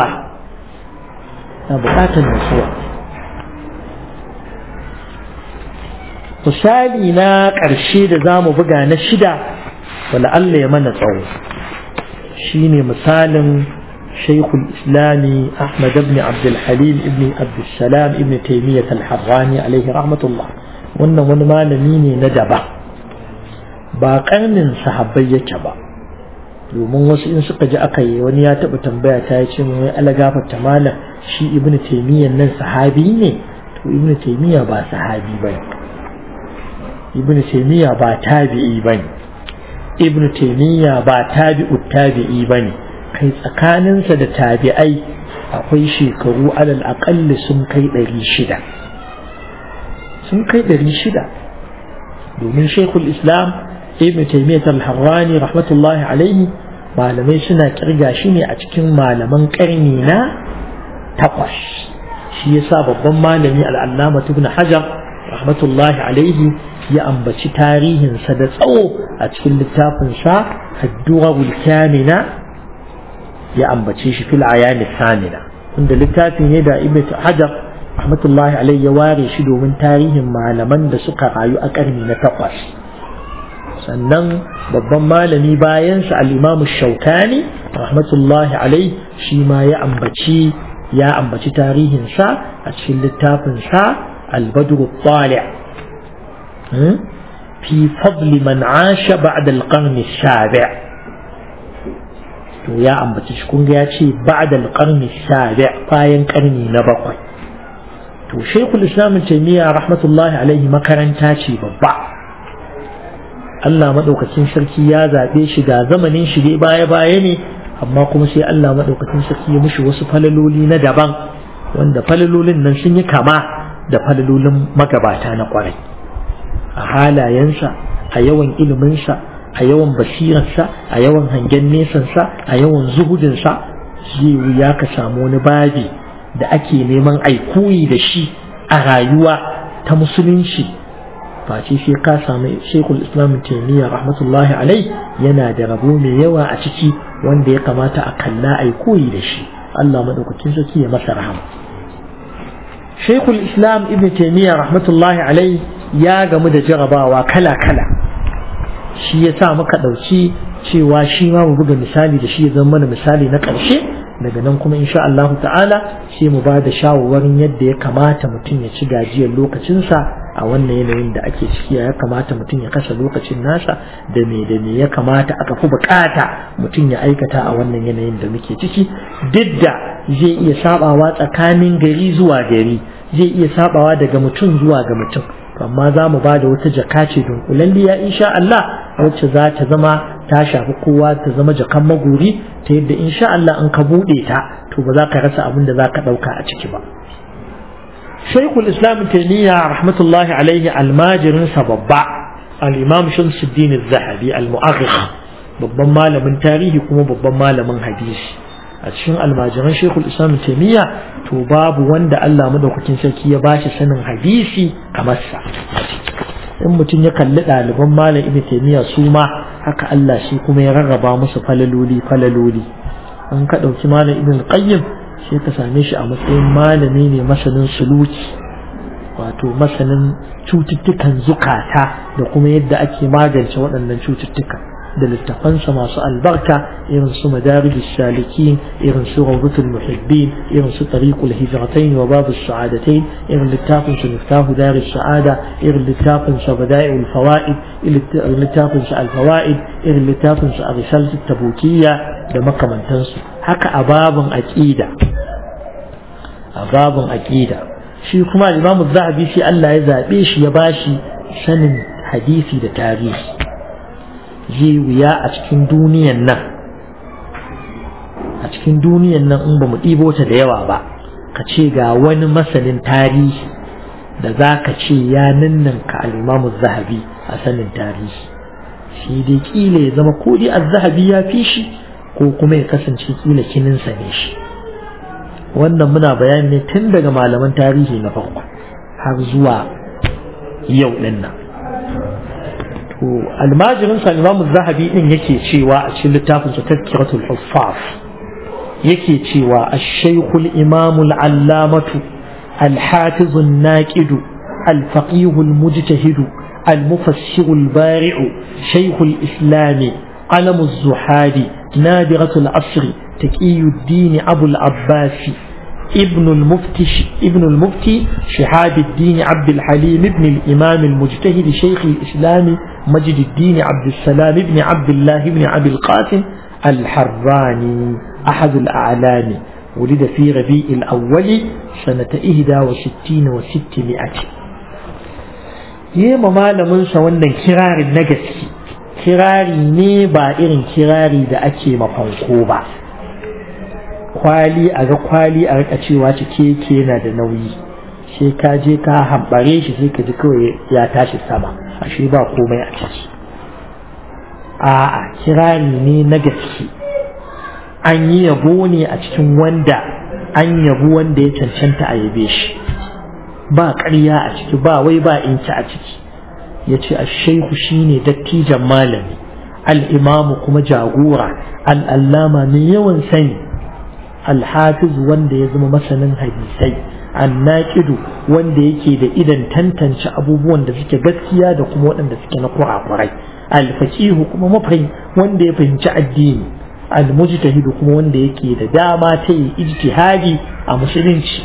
na buƙatar natsuwa misali na ƙarshe da za mu buga na shida wala Allah ya mana tsawo shine misalin شيخ الإسلام أحمد بن عبد الحليم بن عبد السلام بن تيمية الحراني عليه رحمة الله wannan wani malami ne na daba ba karnin sahabbai yake ba domin wasu in suka ji aka yi wani ya taɓa tambaya ta ce mai ala gafarta malam shi ibn taimiyyan nan sahabi ne to ibn taimiyya ba sahabi ba ne ibn taimiyya ba tabi'i ba ne ibn taimiyya ba tabi'u tabi'i ba ne kai tsakaninsa da tabi'ai akwai shekaru alal aƙalli sun kai ɗari shida sun kai ɗari shida domin shekul islam ibn taimiyyat al-harrani rahmatullahi alaihi malamai suna kirga shi ne a cikin malaman ƙarni na takwas shi yasa babban malami al'allama ibn hajar rahmatullahi alaihi ya ambaci tarihinsa da tsawo a cikin littafinsa addu'arul kamina ya ambace shi fil ayani samina inda littafi ne da ibn hajar rahmatullahi alaihi ya ware shi domin tarihin malaman da suka rayu a karni na takwas sannan babban malami bayansa al-imamu shaukani rahmatullahi alaihi shi ma ya ambaci ya ambaci tarihinsa a cikin littafinsa al-badru talih fi fadli man asha ba'da al-qarni sabi' to ya ambaci shi kun ga ya ce ba'da al-qarni sabi' bayan karni na bakwai to shaykhul islam taymiya rahmatullahi alaihi makaranta ce babba Allah madaukakin sarki ya zabe shi da zamanin shi dai baya baya ne amma kuma sai Allah madaukakin sarki ya mishi wasu falaloli na daban wanda falalolin nan sun yi kama da falalolin magabata na kwarai a halayensa a yawan iliminsa a yawan basirarsa a yawan hangen nesansa a yawan zuhudinsa zai wuya ka samu wani babi da ake neman aikoyi da shi a rayuwa ta musulunci face sai ka samu shekul islam taimiyya rahmatullahi alai yana da rabo mai yawa a ciki wanda ya kamata a kalla aikoyi da shi Allah madaukakin sarki ya masa rahama shekul islam ibn taimiyya rahmatullahi alai ya gamu da jarabawa kala-kala shi ya sa muka ɗauki cewa shi ma mu buga misali da shi ya zama mana misali na ƙarshe daga nan kuma insha Allah ta'ala sai mu ba da shawarwarin yadda ya kamata mutum ya ci gajiyar lokacinsa a wannan yanayin da ake ciki ya kamata mutum ya kasa lokacin nasa da me da me ya kamata aka fi bukata mutum ya aikata a wannan yanayin da muke ciki duk da zai iya sabawa tsakanin gari zuwa gari zai iya sabawa daga mutum zuwa ga mutum amma za mu ba da wata jaka ce dunkulalliya insha Allah wacce za ta zama ta shafi kowa ta zama jakan maguri ta yadda insha Allah in ka buɗe ta to ba za ka rasa abin da za ka ɗauka a ciki ba Shaikhul Islam Taymiyyah rahmatullahi alaihi almajirin sa babba al-Imam Shamsuddin Az-Zahabi al-Mu'arrikh babban malamin tarihi kuma babban malamin hadisi a cikin almajiran Sheikhul Islam Taymiyyah to babu wanda Allah madaukakin sarki ya bashi sanin hadisi kamar sa in mutum ya kalli ɗaliban malam Ibn Taymiyyah su ma haka Allah shi kuma ya rarraba musu falaloli falaloli an ka ɗauki malam Ibn Qayyim sai ka same shi a matsayin malami ne masanin suluki wato masanin cututtukan zukata da kuma yadda ake magance waɗannan cututtuka da littafansa masu albarka irin su madarijus salikin irin su rawdatul muhibbin irin su tariqul hijratain wa babus sa'adatain irin littafin su miftahu darus sa'ada irin littafin sa bada'iul fawaid irin littafin sa al fawaid irin littafin sa risalatut tabukiyya da makamantansu haka a babin aqida a babin aqida shi kuma al-Imam zahabi shi Allah ya zabe shi ya bashi sanin hadisi da tarihi zai wuya a cikin duniyan nan a cikin duniyan nan in ba mu ɗibo ta da yawa ba ka ce ga wani masanin tarihi da za ka ce ya ninnan ka al'imamu zahabi a sanin tarihi shi dai kila ya zama ko dai zahabi ya fi shi ko kuma ya kasance kila kininsa ne shi wannan muna bayani ne tun daga malaman tarihi na farko har zuwa yau ɗin nan to almajirin sa imamu zahabi din yake cewa a cikin littafin sa tazkiratul huffaz yake cewa ash-shaykh al-imam al-allamatu al-hafiz an-naqid al-faqih al-mujtahid al-mufassir al-bari' shaykh al-islam قلم الزحاد نادرة العصر taqiyuddin abul abbasi ابن المفتي ابن المفتي شهاب الدين عبد الحليم ابن الإمام المجتهد شيخ الإسلام مجد الدين عبد السلام ابن عبد الله ابن أبي القاسم الحراني أحد الأعلام ولد في ربيع الأول سنة إهدى وستين وستمائة يما malamin sa wannan kirarin na gaske kirari ne ba irin kirari da ake mafanko ba kwali a ga kwali a rika cewa cike yake yana da nauyi sai ka je ka hambare shi sai ka ji kawai ya tashi sama ashe ba komai a ciki a'a kirari ne na gaske an yi yabo ne a cikin wanda an yabu wanda ya cancanta a yabe shi ba ƙarya a ciki ba wai ba inci a ciki ya ce ashaihu shine dattijan malami al'imamu kuma jagora al'allama mai yawan sani alhafiz wanda ya zama masanin hadisai annaqidu wanda yake da idan tantance abubuwan da suke gaskiya da kuma waɗanda suke na kurakurai alfaqihu kuma mafahim wanda ya fahimci addini almujtahidu kuma wanda yake da dama ta yi ijtihadi a musulunci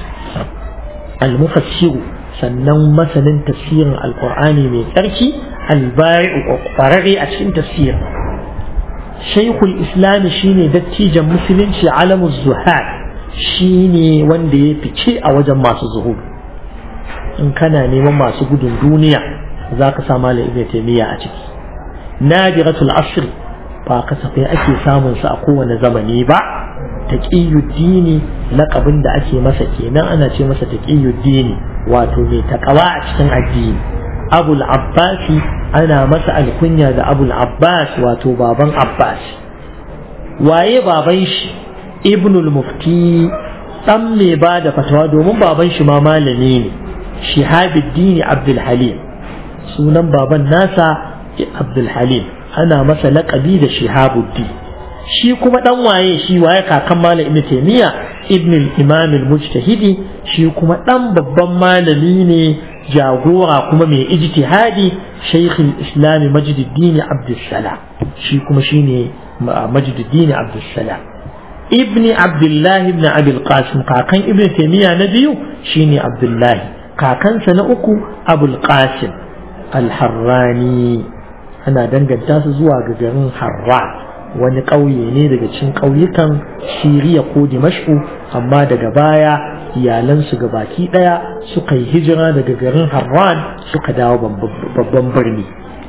almufassiru sannan masanin tafsirin alqur'ani mai tsarki albari'u ƙwararre a cikin tafsirin shaikhul islami shine dattijan musulunci alamu zuhad shine wanda ya fice a wajen masu zuhud in kana neman masu gudun duniya za ka sa malam ibn taymiya a ciki nadiratul asr ba kasafai ake samun sa a kowane zamani ba taqiyuddini laqabin da ake masa kenan ana ce masa taqiyuddini wato mai takawa a cikin addini abul abbasi ana masa alkunya da abul abbas wato baban abbas waye baban shi ibnul mufti dan mai ba da fatawa domin baban shi ma malami ne shihabuddin abdul halim sunan baban nasa abdul halim ana masa laƙabi da shihabuddin shi kuma dan waye shi waye kakan malam ibn taymiya ibn al-imam al-mujtahidi shi kuma dan babban malami ne jagora kuma mai ijtihadi shaykh al-islam majduddin abdussalam shi kuma shine majduddin abdussalam ibn abdullah ibn abi al-qasim kakan ibn taymiya na biyu shine abdullah kakansa na uku abul qasim al-harrani ana danganta su zuwa ga garin harra wani ƙauye ne daga cikin ƙauyukan Siriya ko Dimashku amma daga baya iyalansu ga baki ɗaya suka yi hijira daga garin Harran suka dawo babban birni.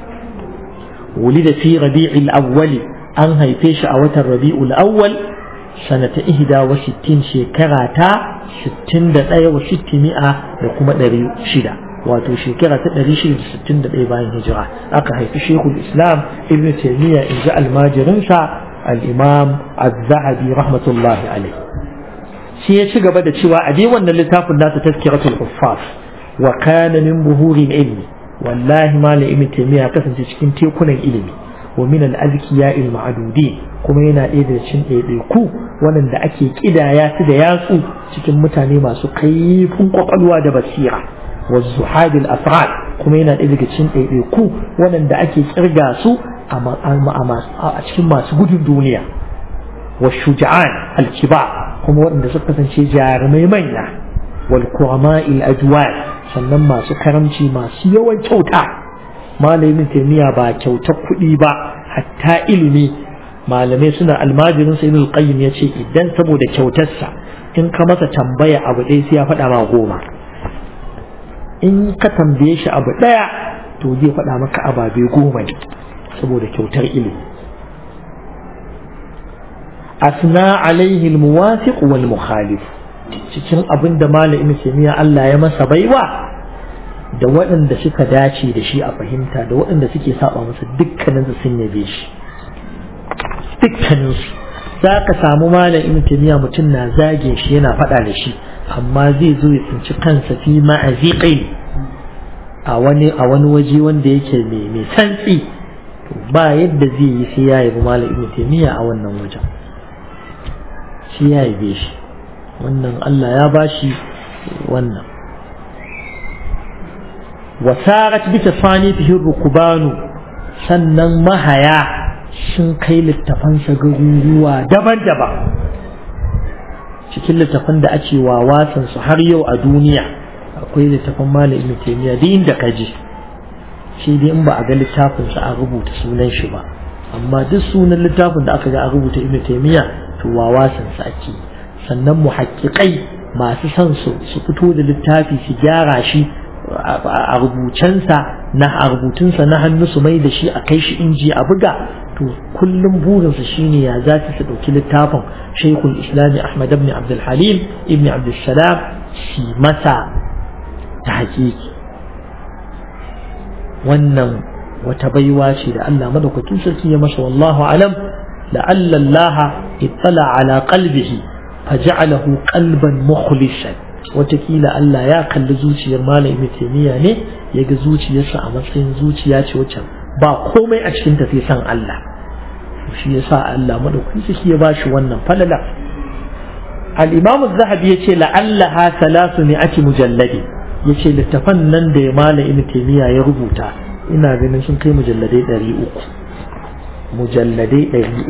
ولد في ربيع الأول أن هيفيش أوتر ربيع الأول سنة إهدا وستين شكرة ستين دقايا وستمائة لكم دري شدة wato shekara ta 661 bayan hijira aka haifi shekul islam ibn taymiya in ji almajirinsa al-imam az-zahabi rahmatullahi alaihi shi ya ci gaba da cewa a dai wannan littafin nasa tazkiratul huffaz wa kana min buhuri ilmi wallahi malam ibn taymiya kasance cikin tekunan ilimi wa min al-azkiya al-ma'dudin kuma yana ɗaya da cikin ɗaiɗaiku waɗanda ake kidaya su da yatsu cikin mutane masu kaifin kwakwalwa da basira والزحاد الأفراد كما ينا إذا كتشين إيكو ونن دا أكي كرغاسو أما أما أما أتشين ما سجود الدنيا والشجعان الكبار كما ونن دا سقطن شي جارمي مينا والكرماء الأجوال sannan masu karamci masu yawan kyauta malamin taimiya ba kyautar kuɗi ba hatta ilimi malamai suna almajirin sa ibn qayyim ya ce idan saboda kyautarsa in ka masa tambaya abu ɗaya sai ya faɗa ma goma in ka tambaye shi abu ɗaya to zai faɗa maka ababe goma ne saboda kyautar ilimi asna alaihi almuwafiq wal mukhalif cikin abin da malamin kimiyya Allah ya masa baiwa da waɗanda suka dace da shi a fahimta da waɗanda suke saba masa dukkanin su sun yabe shi dukkanin su za ka samu malamin kimiyya mutum na zage shi yana faɗa da shi amma zai zo ya tsinci kansa fi ma'aziƙai a wani a wani waje wanda yake mai mai santsi ba yadda zai yi sai ya yabi malam ibn taymiya a wannan wajen shi ya yabe shi wannan Allah ya bashi wannan wasarat bi tasanifihi rukubanu sannan mahaya sun kai littafansa garuruwa daban-daban cikin littafan da ake wawasan su har yau a duniya akwai littafan malam ibn taymiya duk inda ka je shi dai in ba a ga littafin sa a rubuta sunan shi ba amma duk sunan littafin da aka ga a rubuta ibn taymiya to wawasan sa ake sannan muhaqqiqai masu son su su fito da littafi su gyara shi a rubucensa na a rubutunsa na hannu su mai da shi a kai shi inji a buga to kullum burinsa shine ya za su ɗauki littafin shaikhul islami ahmad ibn abdul halim ibn abdul salam shi masa ta hakiki wannan wata baiwa ce da Allah madaukakin sarki ya masa wallahu alam la'alla Allah ittala ala qalbihi faj'alahu qalban mukhlisan watakila Allah ya kalli zuciyar malam ibn taymiya ne ya ga zuciyarsa a matsayin zuciya ce wacce ba komai a cikin ta sai san Allah shi yasa Allah madaukakin sarki ya bashi wannan falala al-imam az-zahabi yace la'allaha thalath mi'ati mujalladi yace littafan nan da malam ibn taymiya ya rubuta ina ganin sun kai mujalladai 300 mujalladai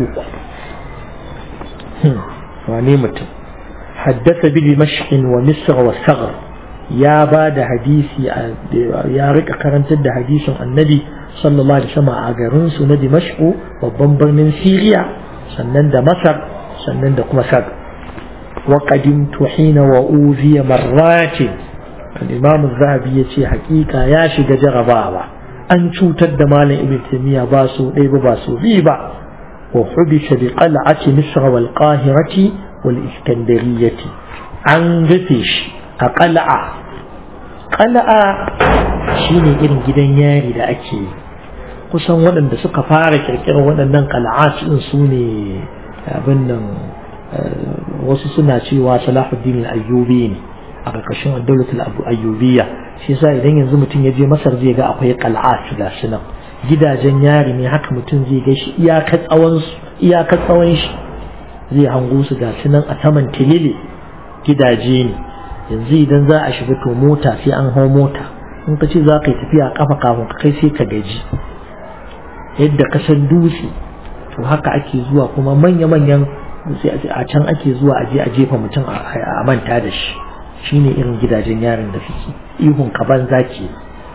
300 wane mutum حدث بدمشق ومصر والثغر يا بعد حديثي يا رك كرنت da hadisin annabi sallallahu alaihi wasallam a garin su na Dimashq babban birnin Syria sannan da Masar sannan da kuma Sag wa qadimtu hina wa uziya marratin al-imam az-zahabi yace hakika ya shiga jarabawa an cutar da malam ibn taymiya ba su dai ba su bi ba wa hubisa bi qal'ati misr wal qahirati والإسكندرية an rufe shi a ƙala'a ƙala'a shi ne irin gidan yari da ake yi kusan waɗanda suka fara ƙirƙirar waɗannan ƙala'a ɗin su ne abin nan wasu suna cewa salahuddin ayyubi ne a ƙarƙashin daulatul ayyubiya shi yasa idan yanzu mutum ya je masar zai ga akwai ƙala'a ga su nan gidajen yari ne haka mutum zai ga shi iyakar tsawon shi zai hango su ga nan a saman tilili gidaje ne yanzu idan za a shiga to mota sai an hau mota in ka ce za ka yi tafiya kafa kafin ka kai sai ka gaji yadda ka san dutse to haka ake zuwa kuma manya-manyan a can ake zuwa a je a jefa mutum a manta da shi shine irin gidajen yarin da suke ihun kaban zaki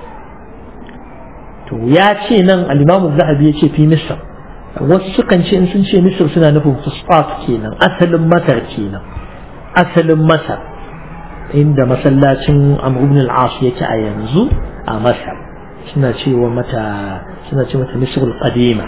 to ya ce nan al-imamu zahabi ya ce fi misr wasu sukan ce in sun ce misir suna nufin fusfat kenan asalin masar kenan asalin masar inda masallacin amr ibn al-as yake a yanzu a masar suna cewa mata suna ce mata misr al-qadima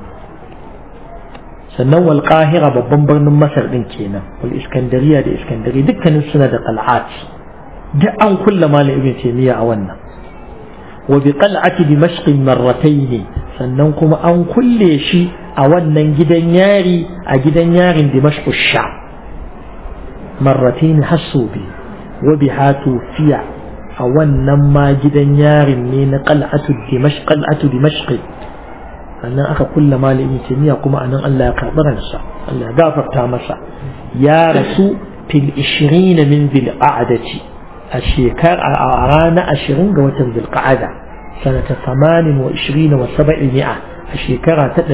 sannan wal qahira babban birnin masar din kenan wal iskandariya da iskandari dukkanin suna da qal'at duk an kulla malam ibn taymiya a wannan wa bi qal'ati dimashq marratayn sannan kuma an kulle shi a wannan gidan yari a gidan yarin dimashq sha marratayn hasubi wa biha tufiya a wannan ma gidan yarin ne na qal'atu dimashq qal'atu dimashq sannan aka kulla malami tamiya kuma anan Allah ya karɓi ransa Allah ya gafarta masa ya rasu fil 20 min bil qa'dati a shekar a ranar 20 ga watan bil qa'ada sanata 28 wa 700 a shekara ta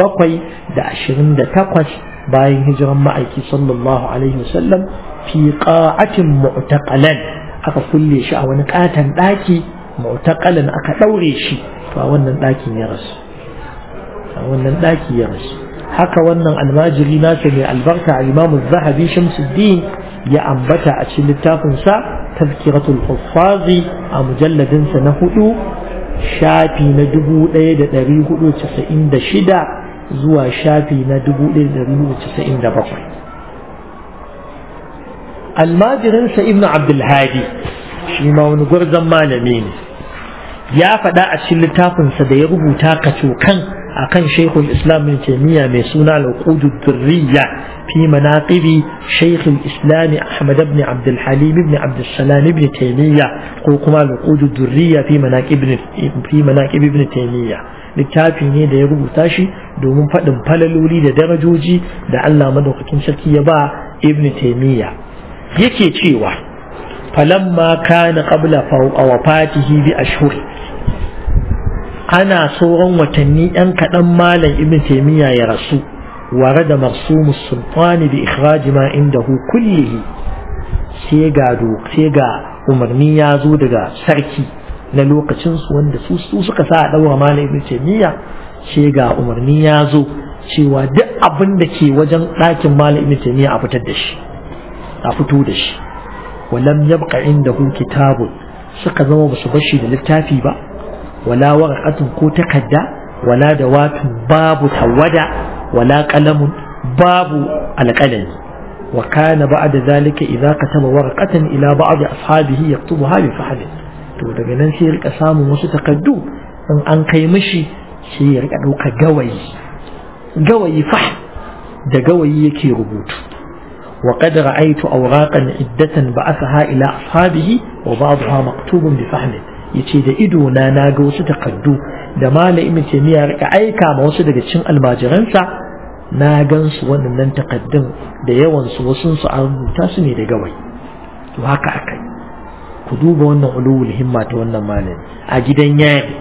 728 bayan hijiran ma'aiki sallallahu alaihi wasallam fi qa'atin mu'taqalan aka kulle shi a wani katan daki mu'taqalan aka daure shi to a wannan dakin ya rasu a wannan daki ya rasu haka wannan almajiri nasa mai albarka al-imamu zahabi shamsuddin ya ambata a cikin littafin sa tazkiratul huffazi a mujalladin sa na hudu shafi na dubu ɗaya da ɗari hudu casa'in da shida zuwa shafi na dubu ɗaya da ɗari hudu casa'in da bakwai almajirinsa ibnu abdulhadi shi ma wani gwarzon malami ne ya faɗa a cikin littafinsa da ya rubuta kacokan akan shaikhul islam bin taimiyya mai suna al-uqud durriya fi manaqibi shaikhul islam ahmad ibn abd al-halim ibn abd salam ibn taimiyya ko kuma al-uqud durriya fi manaqib fi manaqib ibn taimiyya littafi ne da ya rubuta shi domin faɗin falaloli da darajoji da Allah madaukakin sarki ya ba ibn taimiyya yake cewa falamma kana qabla wafatihi bi ashhur ana sauran watanni ɗan kaɗan malam ibn taimiyya ya rasu ورد مرسوم السلطان بإخراج ما عنده كله سيغا دوك سيغا umarni ya zo daga sarki na lokacinsu wanda su suka sa a ɗaura malam ibn taymiya sai ga umarni ya zo cewa duk abin da ke wajen ɗakin malam ibn taymiya a fitar da shi a fito da shi walam yabqa indahu kitabun suka zama basu bashi da littafi ba wala warqatun ko takadda wala dawatun babu tawada wala qalamun babu alqalami wa kana ba'da zalika idza kataba warqatan ila ba'd ashabihi yaktubuha bi fahl to daga nan sai ya rika samun wasu takaddu in an kai mishi sai ya rika dauka gawayi gawayi fah da gawayi yake rubutu وقد رأيت أوراقا عدة بعثها إلى أصحابه وبعضها مكتوب بفهم yace da ido na na ga wasu takaddu da malamin taymiya rika aika ma wasu daga cikin almajiransa na gan su wannan takaddun da yawan su wasu su an rubuta su ne da gawai to haka akai ku duba wannan ulul himma ta wannan malami a gidan yari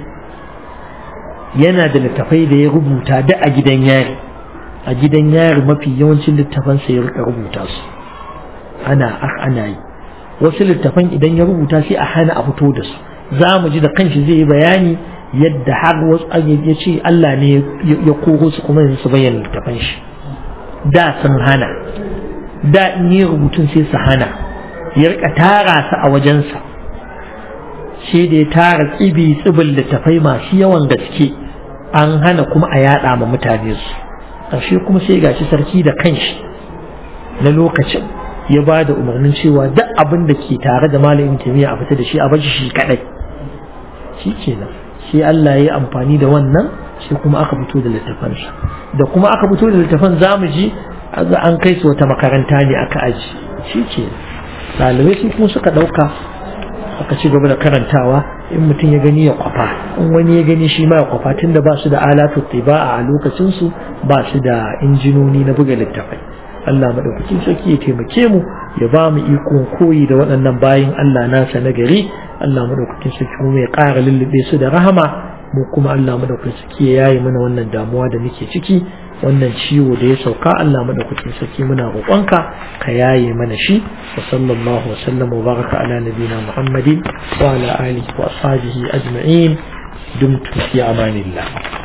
yana da littafai da ya rubuta da a gidan yari a gidan yari mafi yawancin littafan sa ya rika rubuta su ana ana yi wasu littafan idan ya rubuta sai a hana a fito da su za mu ji da kanshi zai yi bayani yadda har wasu ya ce Allah ne ya koro su kuma su bayyana littafan shi da sun hana da in yi rubutun sai su hana ya rika tara su a wajensa sai da ya tara tsibi tsibin littafai masu yawan gaske an hana kuma a yada ma mutane su ƙarshe kuma sai gashi sarki da kanshi na lokacin ya ba da umarnin cewa duk abin da ke tare da malamin kimiyya a fita da shi a bashi shi kadai shi kenan sai Allah ya yi amfani da wannan sai kuma aka fito da littafansa da kuma aka fito da littafan zamu ji an kai su wata makaranta ne aka aji shi ke ɗalibai su kuma suka ɗauka aka ci gaba da karantawa in mutum ya gani ya kwafa in wani ya gani shi ma ya kwafa tunda ba su da alatu tiba a lokacin su ba su da injinoni na buga littafai Allah madaukakin sarki ya taimake mu ya ba mu ikon koyi da waɗannan bayin Allah nasa na gari Allah madaukakin sarki kuma ya ƙara lullube su da rahama mu kuma Allah madaukakin sarki ya yayi mana wannan damuwa da muke ciki wannan ciwo da ya sauka Allah madaukakin sarki muna roƙonka ka yaye mana shi wa sallallahu wa sallam wa baraka ala nabina Muhammadin wa ala alihi wa ashabihi ajma'in dumtu fi amanillah